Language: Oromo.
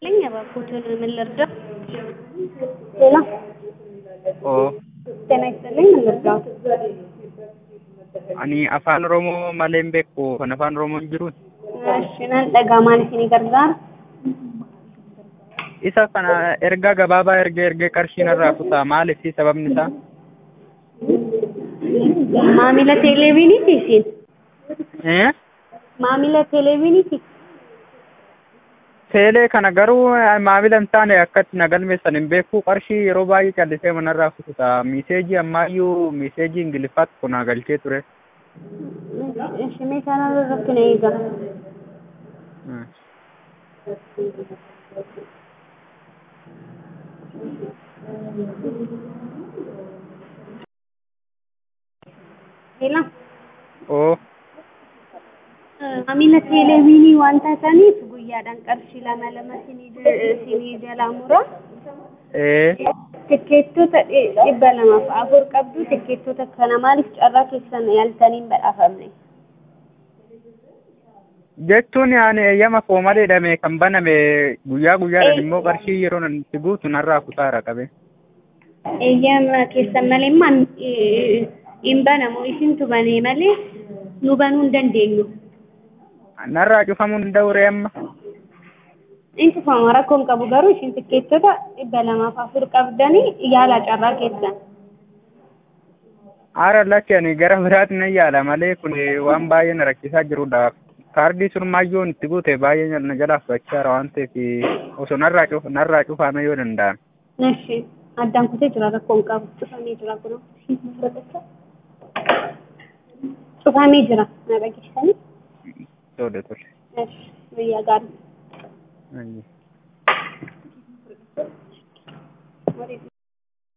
ይስጥልኝ እባክዎትን ምን ልርዳው? ሄሎ Oo, ጤና ይስጥልኝ ምን ልርዳዎት? ani afaan Oromoo malee hin beeku. Kan afaan Oromoo hin jiru. እሺ nan dhagaa maal isinii gargaara? Isa kana ergaa gabaabaa ergee ergee qarshii narraa kutaa maaliif sababni isaa? Maamila televezyiiniiti isin? Eh? Maamila televezyiiniiti? Teelee kana garuu maamila hin taane akkatti na galmeessan hin beeku. Qarshii yeroo baay'ee callisee manarraa kututa. Miiseejii ammaayyuu miiseejii Ingiliffaatti kun galchee ture. እሺ mee kanarra irratti na eegaa. Hmm. Heela Oo. maamila televezyiinii waan taataniif guyyaadhaan qarshii lama lama isinii jalaa mura. Eh. Tikkeettota dhibba lamaaf afur qabdu tikkeettota kana maaliif carraa keessan yaaltanii hin badhaafamne? Jechuun ani eeyyama koo malee hidhame kan baname guyyaa guyyaadhaan immoo qarshii yeroo itti guutu narraa kutaara qabe. Eeyyama keessan malee maan hin banamu isintu banee malee nu banuu hin dandeenyu. Narraa cufamuu danda'u ree amma. In cufama rakkoo hin qabu garuu isin tikkeettota dhibba lamaaf afur qabdanii yaala carraa keessan. Haara lakki ani gara biraatti nan yaala malee kun waan baay'ee na rakkisaa jirudha. Kaardii sun maayyoon itti guute baay'ee na jalaa fudhachaara waan ta'eef osoo narraa cuf narraa cufame yoo danda'ame. Eshi addaan kutee jira rakkoo hin qabu cufamee jira kun. Cufamee jira na dhageessanii. Tole tole. Eshi guyyaa gaarii. Ayyi. What is